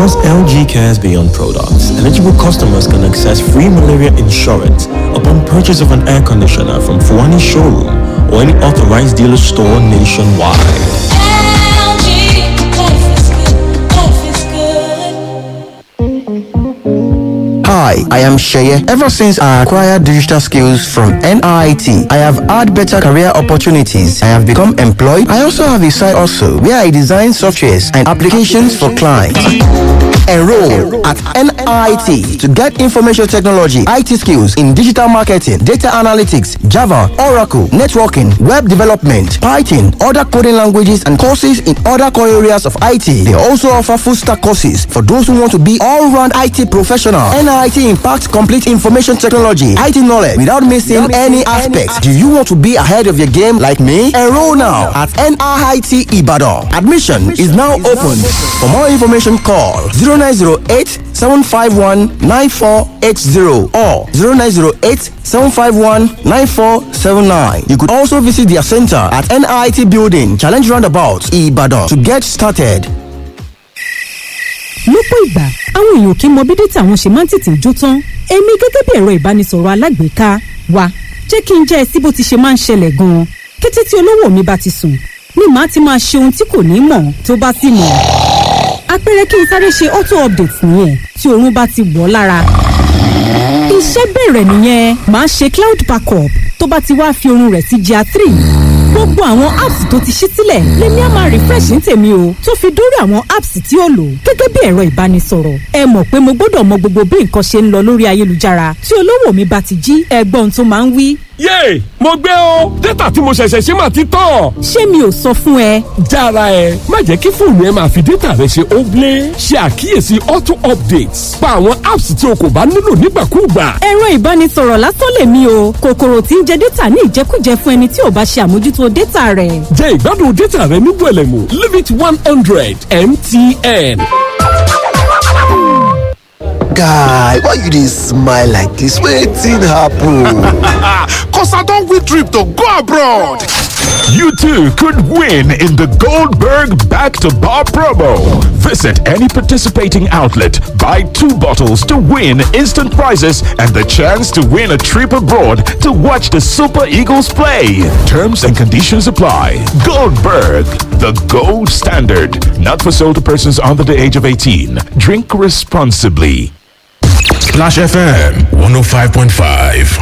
Because LG cares beyond products, eligible customers can access free malaria insurance upon purchase of an air conditioner from Fuani Showroom or any authorized dealer store nationwide. Hi, I am Sheye. Ever since I acquired digital skills from NIT, I have had better career opportunities. I have become employed. I also have a side also where I design softwares and applications for clients. Enroll at NIT to get information technology, IT skills in digital marketing, data analytics, Java, Oracle, networking, web development, Python, other coding languages, and courses in other core areas of IT. They also offer full stack courses for those who want to be all round IT professional. NIT impacts complete information technology, IT knowledge without missing any aspect. Do you want to be ahead of your game like me? Enroll now at NIT Ibadan. Admission is now open. For more information, call 0908 751 9480 or 0908 751 9479. You could also visit their center at NIT Building, Challenge Roundabout, Ibadan to get started. lọ́pọ̀ ìgbà àwọn èèyàn kì í mọ bí dátà wọn ṣe máa ń tètè jó tán èmi gẹ́gẹ́ bí ẹ̀rọ ìbánisọ̀rọ̀ alágbèéká wa jẹ́ kí n jẹ́ ẹ sí bó ti ṣe máa ń ṣẹlẹ̀ gan-an kété tí olówó mi bá ti sùn ni màá ti máa ṣe ohun tí kò ní mọ̀ tó bá sì mọ̀ àpẹẹrẹ kí n sáré ṣe auto update nìyẹn tí oorun bá ti wọ̀ lára iṣẹ́ bẹ̀rẹ̀ nìyẹn màá ṣe cloud backup tó bá ti wá fi oorun rẹ̀ sí gr three gbogbo àwọn apps tó ti ṣí sílẹ̀ lèmi á máa refresh ní tèmi o tó fi dórí àwọn apps tí ó lò gẹ́gẹ́ bí ẹ̀rọ ìbánisọ̀rọ̀ ẹ mọ̀ pé mo gbọ́dọ̀ mọ gbogbo bí nǹkan ṣe ń lọ lórí ayélujára tí olówó mi bá ti jí ẹgbọ́n tó máa ń wí. yéè mo gbé o dátà tí mo ṣẹ̀ṣẹ̀ ṣe máa ti tán. ṣé mi ò sọ fún ẹ. jára ẹ má jẹ́ kí fóònù ẹ máa fi dátà rẹ ṣe óblé ṣe àkíyèsí auto updates pa àwọn apps tí o kò bá nílò nígbàkúùgbà. ẹ̀rọ ìbánisọ̀rọ̀ lásán lèmi o kòkòrò tí ń jẹ dátà ní ìjẹkújẹ fún ẹni tí ò bá ṣe àmójútó dátà rẹ̀. jẹ́ ìgbádùn dátà rẹ ní gbẹ̀lẹ̀mú limit one hundred mtn. guy why you dey smile like dis wetin happen. Cause I don't win trip to go abroad. You too could win in the Goldberg Back to Bar promo. Visit any participating outlet, buy two bottles to win instant prizes and the chance to win a trip abroad to watch the Super Eagles play. Terms and conditions apply. Goldberg, the gold standard. Not for sale to persons under the age of 18. Drink responsibly. Splash FM 105.5.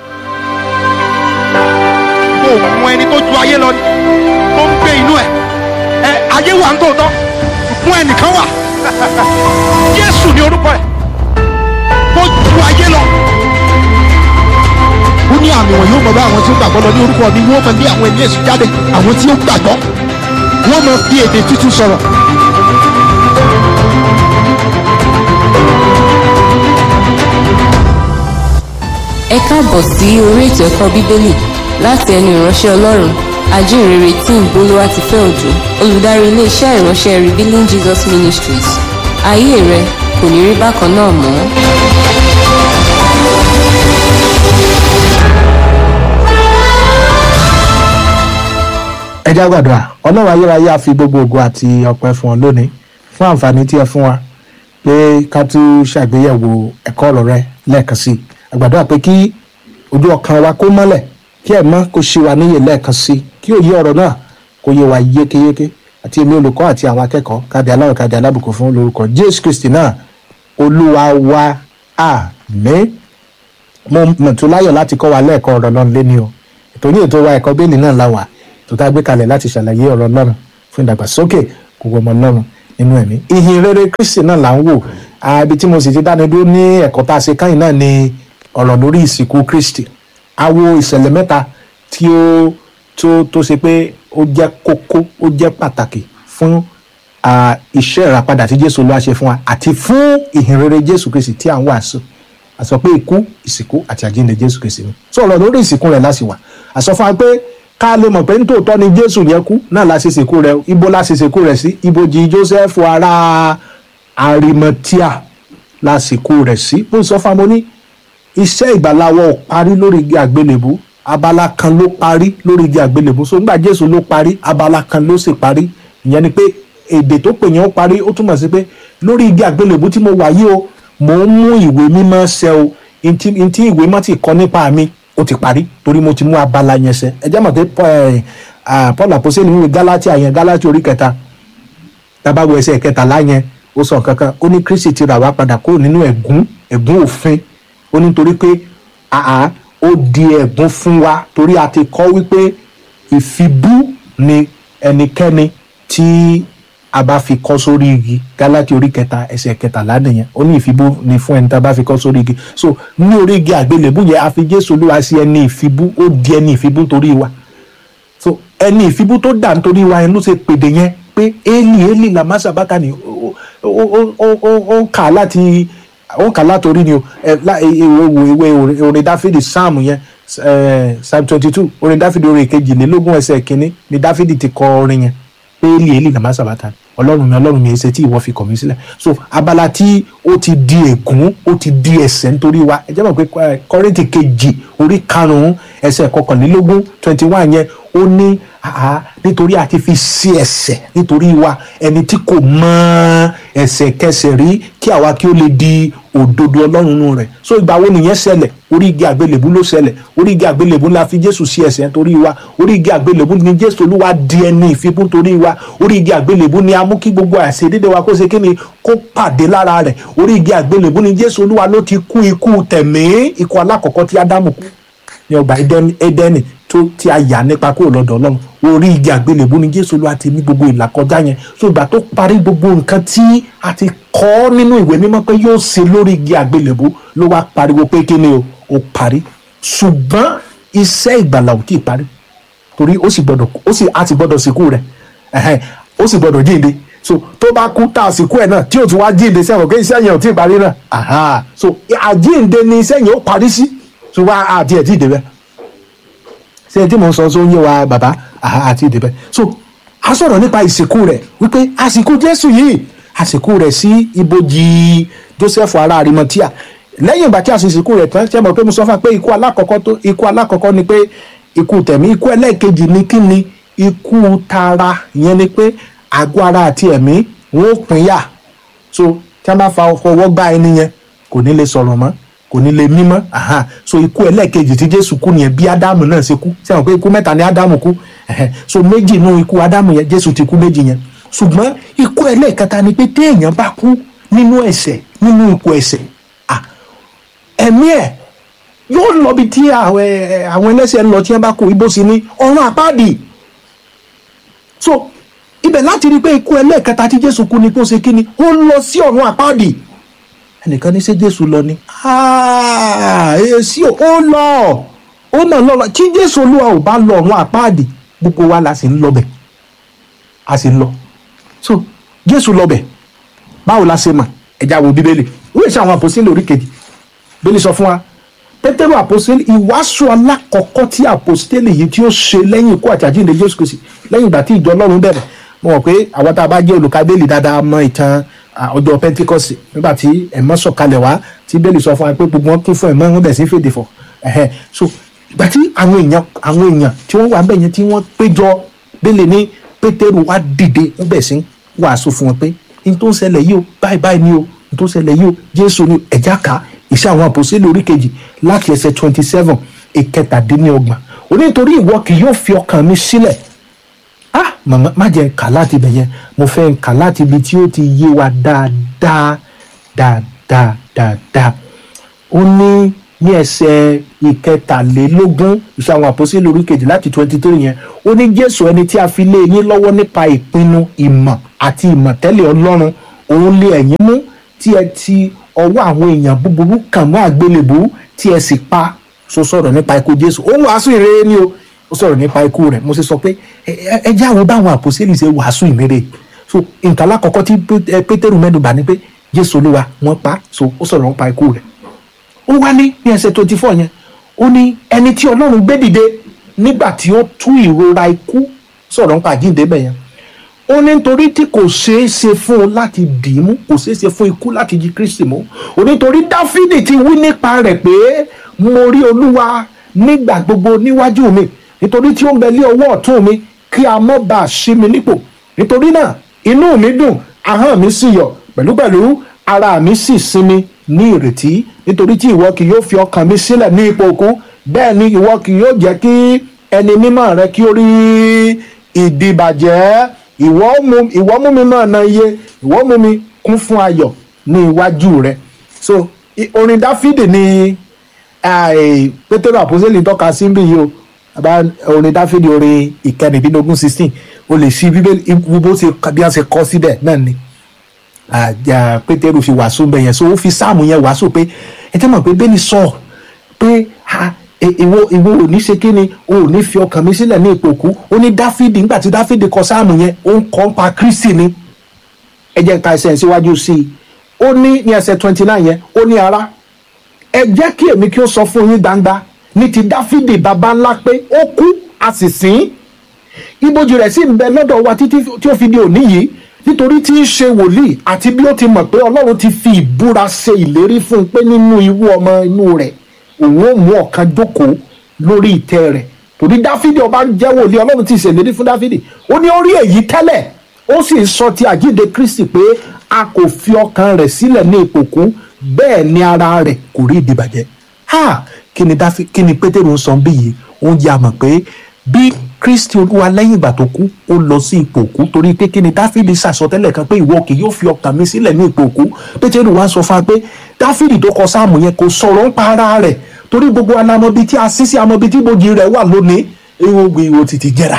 òun ẹni tó ju ayé lọ ni tó ń gbé inú ẹ ẹ ayé wà ń tòótọ́ fún ẹnìkan wà jésù ní orúkọ ẹ tó ju ayé lọ. ó ní àmì wọn yóò mọ bá àwọn tí ó gbàgbọ́ lọ ní orúkọ mi wọ́n mọ bí àwọn ẹni èsì jáde àwọn tí ó gbàgbọ́ wọ́n mọ bí èdè tuntun sọ̀rọ̀. ẹ káàbọ̀ sí orí ètò ẹ̀kọ́ bíbélì láti ẹnu ìránṣẹ́ ọlọ́run ajínrere tí ń bolówá ti fẹ́ òjò olùdarí iléeṣẹ́ ìránṣẹ́ revealing jesus ministries ayé rẹ kò ní rí bákan náà mọ́. ẹ já gbàdúrà ọlọ́run ayérayé á fi gbogbo ògo àti ọpẹ́ fún ọ lónìí fún àǹfààní tí ẹ fún wa pé ká tún ṣàgbéyẹ̀wò ẹ̀kọ́ ọ̀rọ̀ rẹ lẹ́ẹ̀kan sí i àgbàdo pé kí ojú ọkàn wa kó mọ́lẹ̀ kí ẹ̀ mọ́ kó ṣe wa níyè lẹ́ẹ̀kan sí i kí òye ọ̀rọ̀ náà kó yé wa yékéyéké àti èmi olùkọ́ àti àwọn akẹ́kọ̀ọ́ káde aláwọ̀ káde alábùkún fún lórúkọ jésù kristi náà olúwa wa àmín mo mọ̀ tó láyọ̀ láti kọ́ wa lẹ́ẹ̀kọ́ ọ̀rọ̀ náà léni o ètò ní ètò wa ẹ̀kọ́ bẹ́ẹ̀lì náà la wà tó tá a gbé kalẹ̀ láti ṣàlàyé ọ̀rọ̀ náà fún ìdàgbàsókè gbogbo ọmọ náà nínú ẹ̀mí ìhìn rere kristi náà là ń wò ibi tí mo sì ti dáni dúró ní ẹ̀kọ́ tá a ṣe káyìn náà ni ọ̀rọ̀ lórí ìsìnkú kristi a wo ìṣẹ̀lẹ̀ mẹ́ta tí ó tó tó ṣe pé ó jẹ́ kókó ó jẹ́ pàtàkì fún iṣẹ́ ìràpadà tí jésù olúwa ṣe fún wa àti fún ìhìn rere jésù kristi tí à ń wàásù àsọ pé ikú ìsìnkú àti àjíǹde jésù kristi ni sọ̀rọ̀ lórí ìsìnkú rẹ̀ láti wà àsọ fún wa pé ká lè mọ̀ pé nítòótọ́ ni jésù yẹn kú náà la ṣe sìnkú rẹ̀ ibo la ṣe sìnkú rẹ̀ sí ibojì joseph ará arimatia la sìnkú rẹ̀ sí bó sọ fún wa mo ní iṣẹ́ ìgbàláwọ̀ parí lórí igi àgbélébú abala kan ló parí lórí igi àgbélébú so nígbà jésù ló parí abala kan ló sì parí ìyẹn ni pé èdè tó pè yẹn ó parí ó túmọ̀ sí pé lórí igi àgbélébú tí mo wà yìí o mò ń mú ìwé mímọ́ ṣẹ o ntí ntí ìwé mọ́ ti kọ́ nípa mi ó ti parí torí mo ti mú abala yẹn ṣẹ ẹ jẹ́ mọ̀ pé Paul- eh, ah, Paul àpòsílẹ̀ nínú Gálátíà yẹn Gálátíà orí kẹta tabawo ẹsẹ̀ kẹtàlá yẹn ó sọ kankan ó ní kristi ti rà wá padà kúrò nínú ẹ̀gún ẹ̀gún òfin ó ní torí pé àá ó di ẹ̀gún fún wa torí a ti kọ́ wípé ìfibú ni ẹnikẹ́ni tí a bá fi kọ́ sórí igi gálátì orí kẹta ẹsẹ̀ kẹtàlá nìyẹn ó ní ìfibú ni fún ẹni tá a bá fi kọ́ sórí igi so ní orí igi àgbélébú yẹn a fi jésù olúwa sí ẹni ìfibú ó di ẹni ìfibú torí wa so ẹni ìfibú tó dà nítorí wa yẹn ló ṣe pèdè yẹn pé eli eli lamasa bákàní ó ó ó ó ó kà á láti ó kà á látòrí ni o ẹ lá ìwé ìwé ìwé orin dáfídì sáàmù yẹn ẹ psalm twenty two orin dáfídì orin kejìlélógún ẹsẹ̀ kínní ni dáfídì ti kọ orin yẹn pé eli eli lamasa bákàní ọlọ́run mi ọlọ́run mi ẹsẹ̀ tí ìwọ fi kọ̀ mí sílẹ̀ so abala tí ó ti di ègún ó ti di ẹ̀ṣẹ̀ nítorí wa ẹ jẹ́ mọ̀ pé ẹ, kọ́rìntì kejì orí karùn-ún ẹsẹ̀ kọkànlélógún twenty one yẹn ó ní àá nítorí àti fi sí ẹ̀ṣẹ̀ nítorí wa ẹni tí kò mọ ẹ̀ṣẹ̀ kẹsẹ̀ rí kí àwa kí ó lè di òdodo ọlọ́run nù rẹ̀ so ìgbà wo nìyẹn ṣẹlẹ̀ orí igi àgbélébú ló ṣẹlẹ̀ orí igi àgbélébú la fi jésù sí ẹ̀ṣẹ̀ nítorí wa orí igi àgbélébú ni jésù olúwa di ẹni ìfibú nítorí wa orí igi àgbélébú ni a mú kí gbogbo àìṣedédé wa kó ṣe kí ni kó pàdé lára rẹ̀ orí igi àgbélébú ni jésù olúwa ló ti kú ikú tẹ̀mí ikú alákọ̀ọ́kọ́ tí ádámù kú ní ọgbà Édẹ́nì- édẹ́nì tó tí a yà nípa kúrò lọ́dọ̀ ọlọ́run orí igi àgbélébú ni jésù olúwa ti ní gbogbo ìlàkọjá yẹn so ìgbà tó parí gbogbo nǹkan tí a ti kọ́ nínú ìwé mímọ́ pé yóò ṣe lórí igi àgbélébú ló wá pariwo pé kí ni o ó parí ṣùgbọ́n iṣẹ́ ìgbàlà ò tí ì parí torí ó sì gbọ́dọ̀ ó sì a sì gbọ́dọ̀ sìnkú rẹ̀ ẹ̀hẹ́n, ó sì gbọ́dọ̀ jíǹde so tó bá kú tá a sìnkú ẹ̀ náà tí ò tún wá jíǹde sẹ́wọ̀n pé iṣẹ́ yẹn ò tí ì parí náà aha so àjíǹde ni iṣẹ́ yẹn ó parí sí ṣùgbọ́n àti ẹ̀ tí ì débẹ̀ ṣé tí mò ń sọ tó ń yé wa bàbá àhá àti ìdìbẹ so a sọ̀rọ̀ nípa ìsìnkú rẹ̀ wípé àsìkò jésù yìí àsìkò rẹ̀ sí ibojì joseph ará arimatia lẹ́yìn ìgbà tí a sì sìnkú rẹ̀ tán ṣe mọ̀ pé mo sọ fún wa pé ikú alákọ̀ọ́kọ́ tó ikú alákọ̀ọ́kọ́ ni pé ikú tẹ̀mí ikú ẹlẹ́ẹ̀kejì ni kí ni ikú tara ìyẹn ni pé àgọ́ ara àti ẹ̀mí wọn ò pínyà so tí a bá fa ọwọ́ gbá ẹni yẹn kò ní lè sọ̀rọ̀ mọ́ kò ní lè mímọ́ aha so ikú ẹlẹ́ẹ̀kejì tí jésù kú nìyẹn bí ádámù náà ṣe kú sẹ́wọ̀n pé ikú mẹ́ta ni ádámù kú ẹ̀hẹ̀. so méjì nínú ikú ádámù yẹn jésù ti kú méjì yẹn ṣùgbọ́n ikú ẹlẹ́ẹ̀kẹta ni pé téèyàn bá kú nínú ẹ̀ṣẹ̀ nínú ikú ẹ̀ṣẹ̀ ah ẹ̀mí ẹ̀ yóò lọ bí tí àwọn ẹ̀, àwọn ẹlẹ́ṣẹ̀ ń lọ tí wọ́n bá kú ibo sí ní ọ̀run àpáàdì so ibẹ̀ láti rí i pé ikú ẹlẹ́ẹ̀kẹta tí jésù kú ni kó ṣe kí ni ó lọ sí ọ̀run àpáàdì ẹnìkan ní ṣé jésù lọ ni Ah, èsì ò ó lọ ó náà lọ lọ tí jésù olúwa ò bá lọ ọ̀run àpáàdì gbogbo wa la sì ń lọbẹ̀ a sì ń lọ so jésù lọbẹ̀ báwo la ṣe mọ̀ ẹja wo bíbélì wíwèé ṣe àwọn àpòsílẹ̀ orí kejì bíbélì sọ fún wa pétérù àpòsílẹ̀ ìwàásù alákọ̀ọ́kọ́ tí àpòsílẹ̀ yìí tí ó ṣe lẹ́yìn ikú àti àjíǹde jésù kìsì lẹ́yìn ìgbà tí ìjọ ọlọ́run bẹ̀rẹ̀ mo mọ̀ pé àwọn tá a bá jẹ́ olùkábẹ́lì dáadáa mọ ìtàn à, ọjọ́ pentikọ́sì nígbà tí ẹ̀mọ́ sọ̀kalẹ̀ wá tí bẹ́ẹ̀lì sọ fún wa pé gbogbo wọn kún fún ẹ̀mọ́ wọn bẹ̀ sí fèdè fọ̀ ẹ̀hẹ́ so ìgbà tí àwọn èèyàn àwọn èèyàn tí wọ́n wà bẹ́ẹ̀ yẹn tí wọ́n péjọ bẹ́ẹ̀lì ní pétérù wá dìde wọ́n bẹ̀ sí wàásù fún wọn pé n tó ń ṣẹlẹ̀ yìí o báyìí báyìí ni o n tó ń ṣẹlẹ̀ yìí o jésù ni ẹ̀já ká iṣẹ́ àwọn àpòsílẹ̀ orí kejì láti ẹsẹ̀ twenty seven ìkẹtàdínlọ́gbọ̀n onítorí ìwọ kì yóò fi ọkàn mi sílẹ̀ ah màmá má jẹ́ kà láti ibẹ̀ yẹn mo fẹ́ kà láti ibi tí ó ti yé wa dáadáa dáadáa dáadáa ó ní ní ẹsẹ̀ ìkẹtàlélógún iṣẹ́ àwọn àpòsílẹ̀ orí kejì láti twenty three yẹn ó ní jésù ẹni tí a fi lé yín lọ́wọ́ nípa ìpinnu ìmọ̀ àti ìmọ̀tẹ́lẹ̀ ọlọ́run òun lé ẹ̀yin mú tí ẹ ti ọwọ́ àwọn èèyàn búburú kàn mọ́ àgbélébú tí ẹ sì pa so sọ̀rọ̀ nípa ikú jésù ó wàásù ìrere ni o ó sọ̀rọ̀ nípa ikú rẹ̀ mo sì sọ pé ẹ- ẹ ẹ jẹ́ àwọn báwọn àpòsílẹ̀ ṣe wàásù ìmẹ́rẹ̀ so nǹkan alákọ̀ọ́kọ́ tí Pé- ẹ, pétérù mẹ́nubà ni pé jésù olúwa wọ́n pa so ó sọ̀rọ̀ nípa ikú rẹ̀ ó wá ní ní ẹsẹ̀ twenty four yẹn ó ní ẹni tí ọlọ́run gbé dìde nígbà tí ó tú ìrora ikú sọ̀rọ̀ nípa àjíǹde bẹ̀ yẹn ó ní nítorí tí kò ṣeé ṣe fún un láti dì í mú kò ṣeé ṣe fún ikú láti jí kristi mú ó ní nítorí dáfídì ti wí nípa rẹ̀ pé mo rí olúwa nígbà gbogbo níwájú mi nítorí tí ó ń bẹ lé ọwọ́ ọ̀tún mi kí a mọ́ bá a ṣí mi nípò nítorí náà inú mi dùn ahọ́n mi sì yọ̀ pẹ̀lúpẹ̀lú ara mi sì sinmi ní ìrètí nítorí tí ìwọ kì yóò fi ọkàn mi sílẹ̀ ní ipò òkú bẹ́ẹ̀ ni ìwọ kì yóò jẹ́ kí ẹni mímọ́ rẹ kí ó rí ìdìbàjẹ́ ìwọ mú ìwọ mú mi mọ́ ọ̀nà iye ìwọ mú mi kún fún ayọ̀ ní iwájú rẹ so i- orin dáfídì ni ai, pétérù àpòsílẹ̀ tọ́ka sí bí yìí o àbá orin dáfídì orin ìkẹrìndínlógún sixteen o lè fi bíbélì ibu bó ṣe bí wọ́n ṣe kọ́ síbẹ̀ náà ni àjà pétérù fi wàásù bẹ́ẹ̀ yẹn so ó fi sáàmù yẹn wàásù pé ẹ tẹ́ mọ̀ pé bẹ́ẹ̀ ni sọ pé ha, e- ìwọ ìwọ ò ní ṣe kí ni o ò ní fi ọkàn mi sílẹ̀ ní ipò kú ó ní dáfídì nígbà tí dáfídì kọ sáàmù yẹn ó ń kọ́ ń pa kristi ni ẹ jẹ́ ká ẹsẹ̀ síwájú sí i ó ní ní ẹsẹ̀ twenty nine yẹn ó ní ara ẹ jẹ́ kí èmi kí ó sọ fún yín gbangba ní ti dáfídì baba ńlá pé ó kú a sì sìn ín ibojì rẹ̀ sì ń bẹ lọ́dọ̀ wa títí tí ó fi di òní yìí nítorí tí í ṣe wòlíì àti bí ó ti mọ̀ pé ọlọ́run ti fi ìbúra ṣe ìlérí fún un pé nínú ìwú ọmọ inú rẹ̀ òun ó mú ọ̀kan jókòó lórí ìtẹ́ rẹ̀ torí dáfídì ọba jẹ́ wòlíì ọlọ́run ti ṣèlérí fún dáfídì ó ní ó rí èyí tẹ́lẹ̀ ó sì sọ ti àjíǹde kristi pé a kò fi ọkàn rẹ̀ sílẹ̀ ní ipò kú bẹ́ẹ̀ ni ara rẹ̀ kò rí ìdìbàjẹ́ ha kí ni dáfí kí ni pétérù ń sọ bí yìí ó ń yà mọ̀ pé bí kristi olúwa lẹ́yìn ìgbà tó kú ó lọ sí ipò òkú torí pé kí ni dáfídì sàsọtẹ́lẹ̀ kan pé ìwọ kì yóò fi ọkàn mi sílẹ̀ ní ipò òkú pétérù wá sọ fún wa pé dáfídì tó kọ sáàmù yẹn kò sọ̀rọ̀ ń pa ara rẹ̀ torí gbogbo anamọbi tí a sí sí amọbi tí ibojì rẹ̀ wà lónìí ewu ìwò títí jẹrà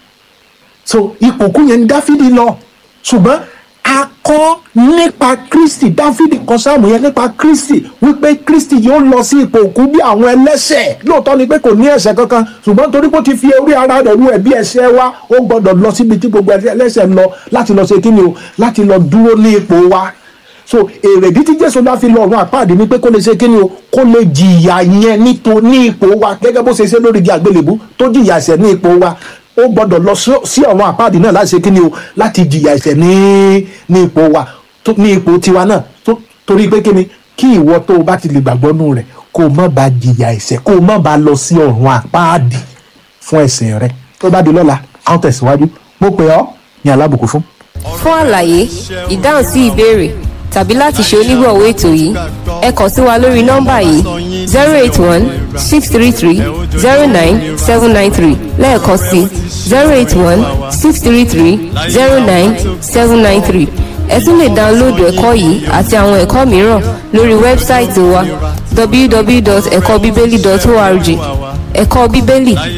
so ipò òkú yẹn ni dáfídì lọ ṣùgbọ́n a kọ́ nípa kristi dáfídì kọ sáàmù yẹn nípa kristi wípé kristi yóò lọ sí ipò òkú bí àwọn ẹlẹ́sẹ̀ lóòótọ́ ni pé kò ní ẹ̀ṣẹ̀ kankan ṣùgbọ́n torí pé ó ti fi orí ara rẹ̀ ru ẹ̀bí ẹ̀ṣẹ̀ wa ó gbọ́dọ̀ lọ síbi tí gbogbo ẹlẹ́sẹ̀ ń lọ láti lọ ṣe kí ni o láti lọ dúró ní ipò wa so èrèdí tí jésù bá fi lọ ọ̀run àpáàdé ni pé kó lè ṣe kí ni o kó lè jìyà yẹn níto ní ipò wa gẹ́gẹ́ bó ṣe ṣe lórí igi àgbélébú tó jìyà ẹ̀ṣẹ̀ ní ipò wa ó gbọ́dọ̀ lọ sí- sí ọ̀run àpáàdé náà láti ṣe kí ni o láti jìyà ẹ̀ṣẹ̀ ní ní ipò wa tó- ní ipò tiwa náà tó- torí pé kí ni kí ìwọ tó o bá ti lè gbàgbọ́ nù rẹ̀ kó o má ba jìyà ẹ̀ṣẹ̀ kó o má ba lọ sí ọ̀run àpáàdé fún ẹ̀ṣẹ̀ rẹ tó bá di lọ́la a ó tẹ̀síwájú mo pè ọ́ ní alábùkún fún. fún àlàyé ìdáhùn sí ìbéèrè tàbí láti ṣe onígbọ̀wọ́ ètò yìí ẹ kàn sí wa lórí nọ́mbà yìí zero eight one six three three zero nine seven nine three lẹ́ẹ̀kan sí zero eight one six three three zero nine seven nine three ẹ tún lè dáńlóòdù ẹ̀kọ́ yìí àti àwọn ẹ̀kọ́ mìíràn lórí wẹ́bsáìtì wa www.ẹ̀kọ́bíbélì.org ẹ̀kọ́ bíbélì